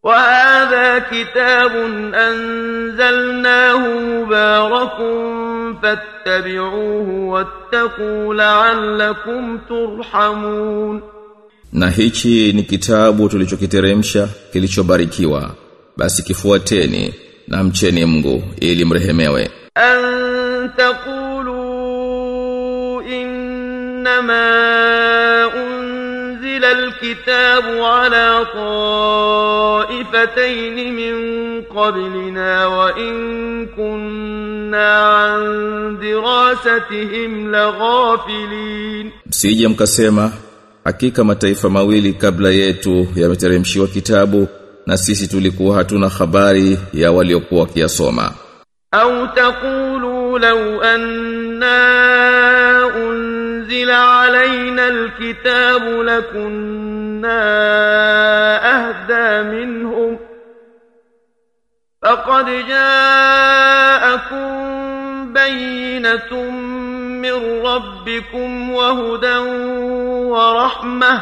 وهذا كتاب أنزلناه مبارك فاتبعوه واتقوا لعلكم ترحمون Na hichi ni kitabu tulichokiteremsha kilichobarikiwa basi kifuateni na mcheni Mungu ili mrehemewe أن تقولوا إنما أنزل الكتاب على طائفتين من قبلنا وإن كنا عن دراستهم لغافلين Msije mkasema hakika mataifa mawili kabla yetu yameteremshiwa kitabu na sisi tulikuwa hatuna habari ya waliokuwa wakiyasoma أو تقولوا لو أنا أنزل علينا الكتاب لكنا أهدى منهم فقد جاءكم بينة من ربكم وهدى ورحمة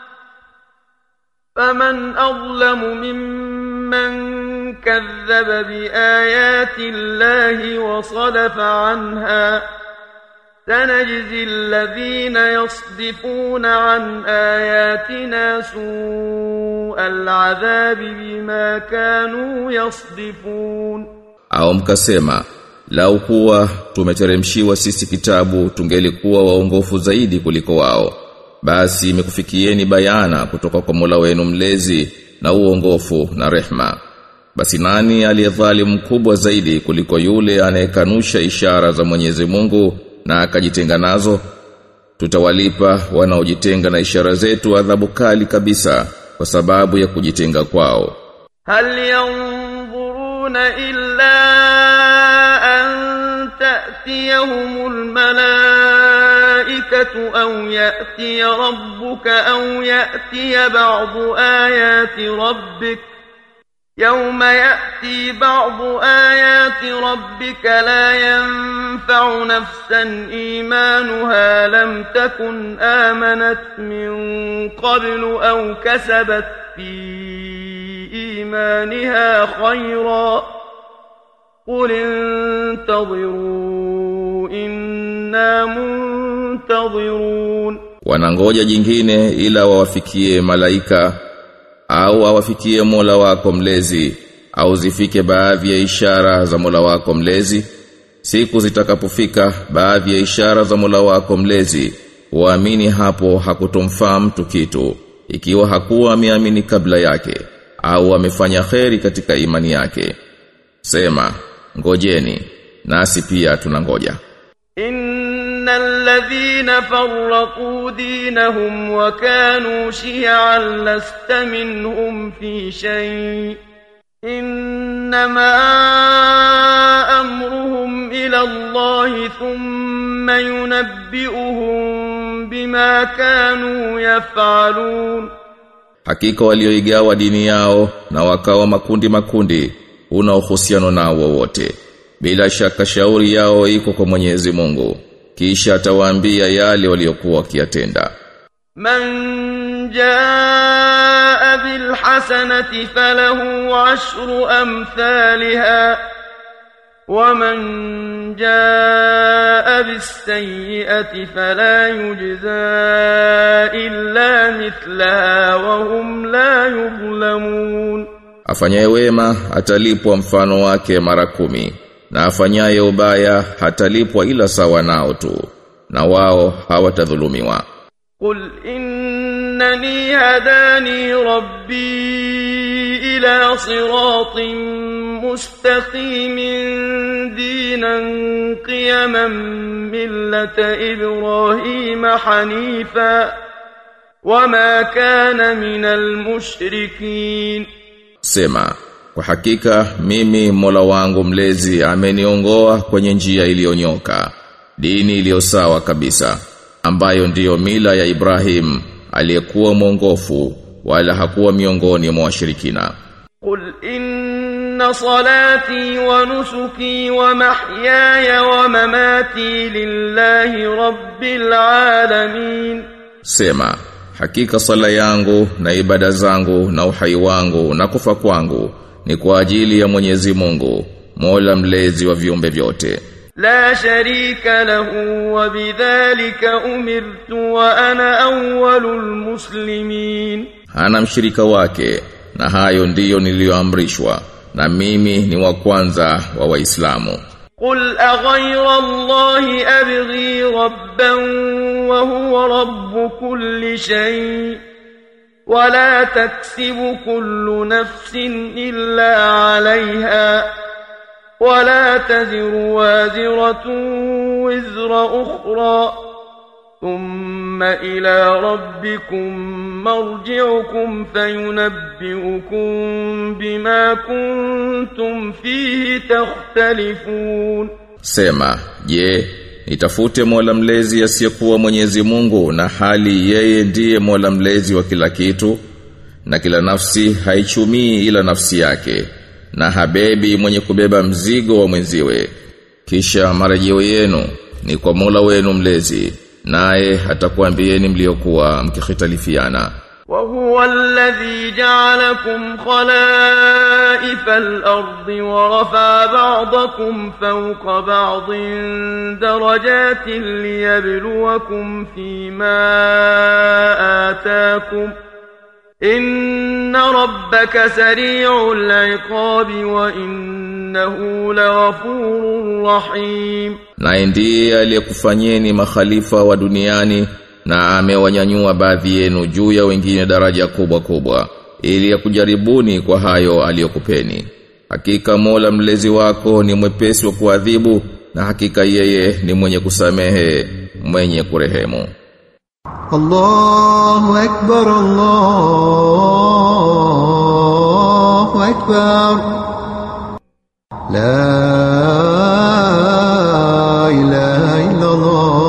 فمن أظلم ممن كذب بآيات الله وصدف عنها سنجزي الذين يصدفون عن آياتنا سوء العذاب بما كانوا يصدفون au mkasema lau kuwa tumeteremshiwa sisi kitabu tungelikuwa waongofu zaidi kuliko wao basi imekufikieni bayana kutoka kwa Mola wenu mlezi na uongofu na rehma basi nani aliyedhalimu mkubwa zaidi kuliko yule anayekanusha ishara za Mwenyezi Mungu na akajitenga nazo tutawalipa wanaojitenga na ishara zetu adhabu kali kabisa kwa sababu ya kujitenga kwao هل ينظرون إلا أن تأتيهم الملائكة أو يأتي ربك أو يأتي بعض آيات ربك يوم يأتي بعض آيات ربك لا ينفع نفسا إيمانها لم تكن آمنت من قبل أو كسبت في إيمانها خيرا قل انتظروا إنا منتظرون wanangoja jingine ila wawafikie malaika au awafikie Mola wako mlezi au zifike baadhi ya ishara za Mola wako mlezi siku zitakapofika baadhi ya ishara za Mola wako mlezi waamini hapo hakutomfaa mtu kitu ikiwa hakuwa ameamini kabla yake au amefanya kheri katika imani yake sema ngojeni nasi pia tunangoja إن الذين فرقوا دينهم وكانوا شيعا لست منهم في شيء إنما أمرهم إلى الله ثم ينبئهم بما كانوا يفعلون Hakika walioigawa dini yao na wakawa makundi makundi una uhusiano nao wowote. Bila shaka shauri yao iko kwa Mwenyezi Mungu. Kisha atawaambia yale waliokuwa wakiyatenda. من جاء بالحسنة فله عشر أمثالها ومن جاء بالسيئة فلا يجزى إلا مثلها وهم لا يظلمون Afanyaye wema atalipwa mfano wake mara kumi na afanyaye ubaya hatalipwa ila sawa nao tu na wao hawatadhulumiwa. قل إنني هداني ربي إلى صراط مستقيم دينا قيما ملة إبراهيم حنيفا وما كان من المشركين Sema, kwa hakika mimi Mola wangu mlezi ameniongoa kwenye njia iliyonyoka, dini iliyo sawa kabisa, ambayo ndiyo mila ya Ibrahim aliyekuwa mwongofu wala hakuwa miongoni mwa washirikina. قل إن صلاتي ونسكي ومحياي ومماتي لله رب العالمين Sema, Hakika sala yangu na ibada zangu na uhai wangu na kufa kwangu ni kwa ajili ya Mwenyezi Mungu, Mola mlezi wa viumbe vyote. لا شريك له وبذلك أمرت وأنا أول المسلمين Hana mshirika wake na hayo ndiyo niliyoamrishwa na mimi ni wa kwanza wa Waislamu. قل أغير الله أبغي ربا وهو رب كل شيء ولا تكسب كل نفس إلا عليها ولا تزر وازرة وزر أخرى ثم إلى ربكم مرجعكم فينبئكم بما كنتم فيه تختلفون Sema, je, nitafute Mola mlezi asiyekuwa Mwenyezi Mungu na hali yeye ndiye Mola mlezi wa kila kitu na kila nafsi haichumii ila nafsi yake na habebi mwenye kubeba mzigo wa mwenziwe kisha marejeo yenu ni kwa Mola wenu mlezi naye atakuambieni mliokuwa mkikhitalifiana وهو الذي جعلكم خلائف الأرض ورفع بعضكم فوق بعض درجات ليبلوكم فيما آتاكم إن ربك سريع العقاب وإنه لغفور رحيم naye ndiye aliyekufanyeni makhalifa wa duniani na amewanyanyua baadhi yenu juu ya wengine daraja kubwa kubwa ili akujaribuni kwa hayo aliyokupeni hakika Mola mlezi wako ni mwepesi wa kuadhibu na hakika yeye ni mwenye kusamehe mwenye kurehemu الله أكبر الله أكبر لا إله إلا الله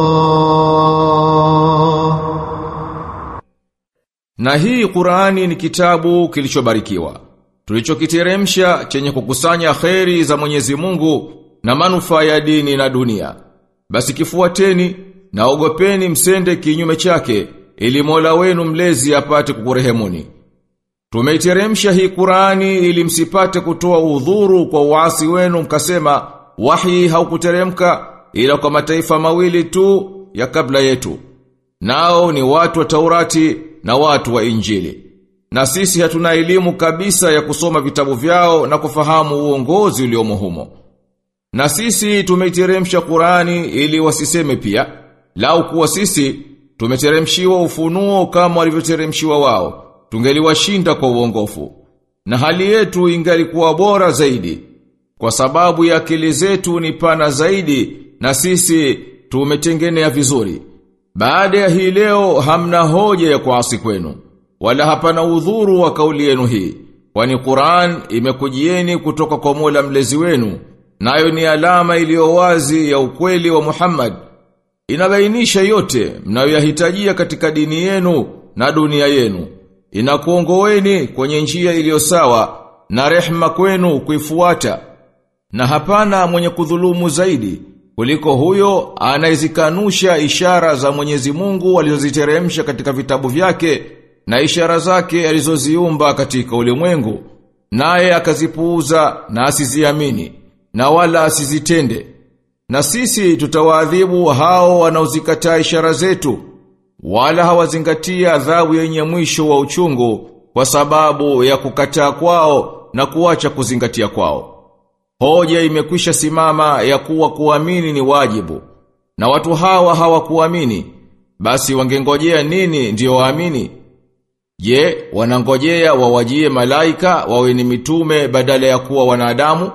Na hii Qur'ani ni kitabu kilichobarikiwa. Tulichokiteremsha chenye kukusanya kheri za Mwenyezi Mungu na manufaa ya dini na dunia. Basi kifuateni na ogopeni msende kinyume chake ili Mola wenu mlezi apate kukurehemuni. Tumeiteremsha hii Qur'ani ili msipate kutoa udhuru kwa uasi wenu mkasema wahi haukuteremka ila kwa mataifa mawili tu ya kabla yetu. Nao ni watu wa Taurati na watu wa Injili. Na sisi hatuna elimu kabisa ya kusoma vitabu vyao na kufahamu uongozi uliomo humo. Na sisi tumeiteremsha Qur'ani ili wasiseme pia, lau kuwa sisi tumeteremshiwa ufunuo kama walivyoteremshiwa wao, tungeliwashinda kwa uongofu. Na hali yetu ingalikuwa bora zaidi, kwa sababu ya akili zetu ni pana zaidi na sisi tumetengenea vizuri. Baada ya hii leo hamna hoja ya kuasi kwenu, wala hapana udhuru wa kauli yenu hii, kwani Qur'an imekujieni kutoka kwa Mola mlezi wenu, nayo ni alama iliyo wazi ya ukweli wa Muhammad. Inabainisha yote mnayoyahitajia katika dini yenu na dunia yenu. Inakuongoeni kwenye njia iliyo sawa na rehma kwenu kuifuata. Na hapana mwenye kudhulumu zaidi kuliko huyo anayezikanusha ishara za Mwenyezi Mungu alizoziteremsha katika vitabu vyake na ishara zake alizoziumba katika ulimwengu naye akazipuuza na asiziamini na wala asizitende na sisi tutawaadhibu hao wanaozikataa ishara zetu wala hawazingatia adhabu yenye mwisho wa uchungu kwa sababu ya kukataa kwao na kuacha kuzingatia kwao Hoja imekwisha simama ya kuwa kuamini ni wajibu. Na watu hawa hawakuamini. Basi wangengojea nini ndio waamini? Je, wanangojea wawajie malaika wawe ni mitume badala ya kuwa wanadamu?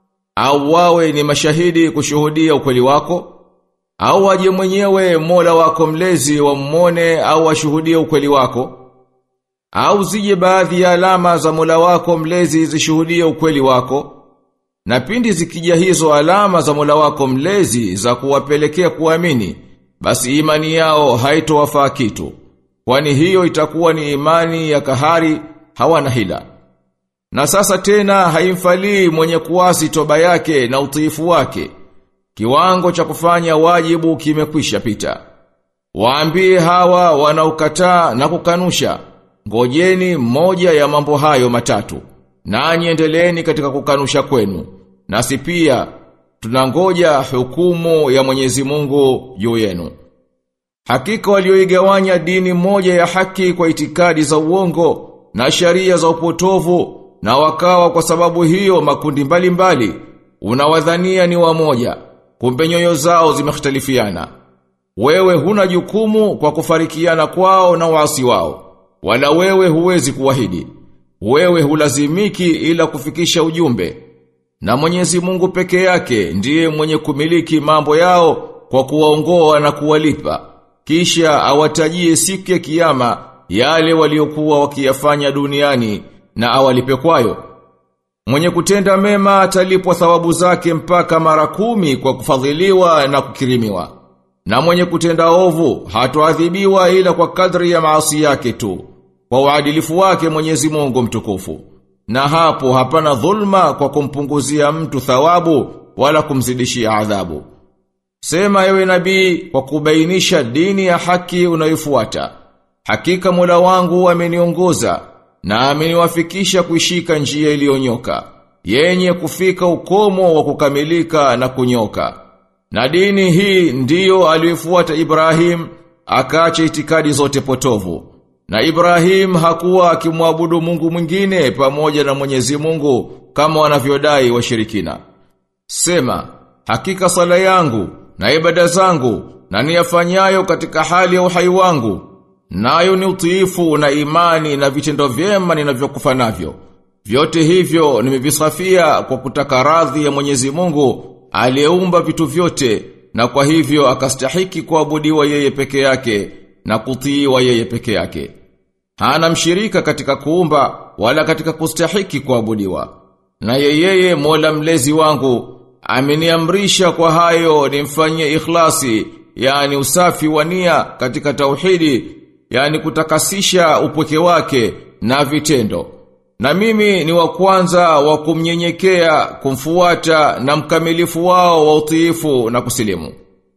Au wawe ni mashahidi kushuhudia ukweli wako? Au waje mwenyewe Mola wako mlezi wammone au washuhudie ukweli wako? Au zije baadhi ya alama za Mola wako mlezi zishuhudie ukweli wako? Na pindi zikija hizo alama za Mola wako mlezi za kuwapelekea kuamini, basi imani yao haitowafaa kitu. Kwani hiyo itakuwa ni imani ya kahari hawana hila. Na sasa tena haimfalii mwenye kuasi toba yake na utiifu wake. Kiwango cha kufanya wajibu kimekwisha pita. Waambie hawa wanaokataa na kukanusha, ngojeni moja ya mambo hayo matatu. Nanyi endeleeni katika kukanusha kwenu. Nasi pia tunangoja hukumu ya Mwenyezi Mungu juu yenu. Hakika walioigawanya dini moja ya haki kwa itikadi za uongo na sharia za upotovu na wakawa kwa sababu hiyo makundi mbalimbali mbali, unawadhania ni wamoja kumbe nyoyo zao zimekhtalifiana wewe huna jukumu kwa kufarikiana kwao na waasi wao wala wewe huwezi kuwahidi wewe hulazimiki ila kufikisha ujumbe na Mwenyezi Mungu peke yake ndiye mwenye kumiliki mambo yao kwa kuwaongoa na kuwalipa kisha awatajie siku ya kiyama yale waliokuwa wakiyafanya duniani na awalipe kwayo. Mwenye kutenda mema atalipwa thawabu zake mpaka mara kumi kwa kufadhiliwa na kukirimiwa. Na mwenye kutenda ovu hatoadhibiwa ila kwa kadri ya maasi yake tu, kwa uadilifu wake Mwenyezi Mungu mtukufu. Na hapo hapana dhulma kwa kumpunguzia mtu thawabu wala kumzidishia adhabu. Sema ewe nabii kwa kubainisha dini ya haki unayofuata. Hakika Mola wangu ameniongoza na ameniwafikisha kuishika njia iliyonyoka yenye kufika ukomo wa kukamilika na kunyoka. Na dini hii ndiyo aliyofuata Ibrahim akaacha itikadi zote potovu. Na Ibrahim hakuwa akimwabudu Mungu mwingine pamoja na Mwenyezi Mungu kama wanavyodai washirikina. Sema, hakika sala yangu na ibada zangu na niyafanyayo katika hali ya uhai wangu nayo ni utiifu na imani na vitendo vyema ninavyokufa navyo vyote hivyo nimevisafia kwa kutaka radhi ya Mwenyezi Mungu aliyeumba vitu vyote na kwa hivyo akastahiki kuabudiwa yeye peke yake na kutiiwa yeye peke yake hana mshirika katika kuumba wala katika kustahiki kuabudiwa na yeyeye Mola mlezi wangu ameniamrisha kwa hayo nimfanyie ikhlasi yani usafi wa nia katika tauhidi yani kutakasisha upweke wake na vitendo na mimi ni wa kwanza wa kumnyenyekea kumfuata na mkamilifu wao wa utiifu na kusilimu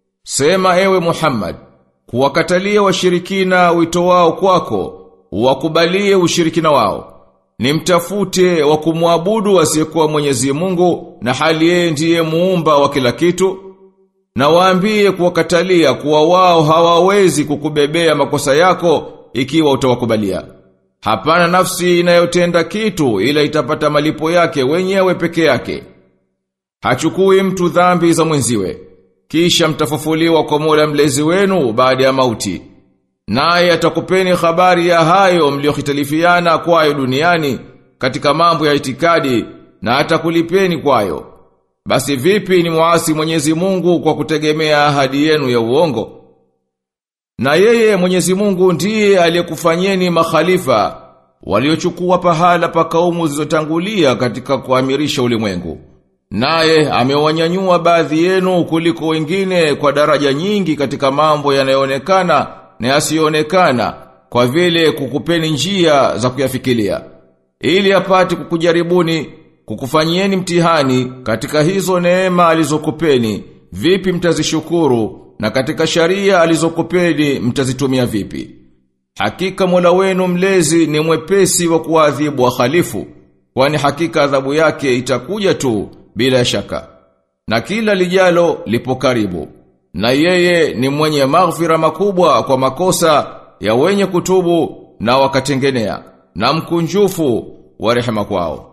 sema ewe Muhammad kuwakatalia washirikina wito wao kwako wakubalie ushirikina wao Nimtafute wa kumwabudu asiyekuwa Mwenyezi Mungu na hali yeye ndiye muumba wa kila kitu na waambie kuwakatalia kuwa wao hawawezi kukubebea makosa yako ikiwa utawakubalia. Hapana nafsi inayotenda kitu ila itapata malipo yake wenyewe peke yake. Hachukui mtu dhambi za mwenziwe. Kisha mtafufuliwa kwa Mola mlezi wenu baada ya mauti. Naye atakupeni habari ya hayo mliohitalifiana kwayo duniani katika mambo ya itikadi na atakulipeni kwayo. Basi vipi ni muasi Mwenyezi Mungu kwa kutegemea ahadi yenu ya uongo? Na yeye Mwenyezi Mungu ndiye aliyekufanyeni makhalifa waliochukua pahala pa kaumu zilizotangulia katika kuamirisha ulimwengu. Naye amewanyanyua baadhi yenu kuliko wengine kwa daraja nyingi katika mambo yanayoonekana na yasiyoonekana kwa vile kukupeni njia za kuyafikiria ili apate kukujaribuni kukufanyieni mtihani katika hizo neema alizokupeni vipi mtazishukuru na katika sharia alizokupeni mtazitumia vipi hakika Mola wenu mlezi ni mwepesi wa kuadhibu wahalifu kwani hakika adhabu yake itakuja tu bila shaka na kila lijalo lipo karibu na yeye ni mwenye maghfira makubwa kwa makosa ya wenye kutubu na wakatengenea na mkunjufu wa rehema kwao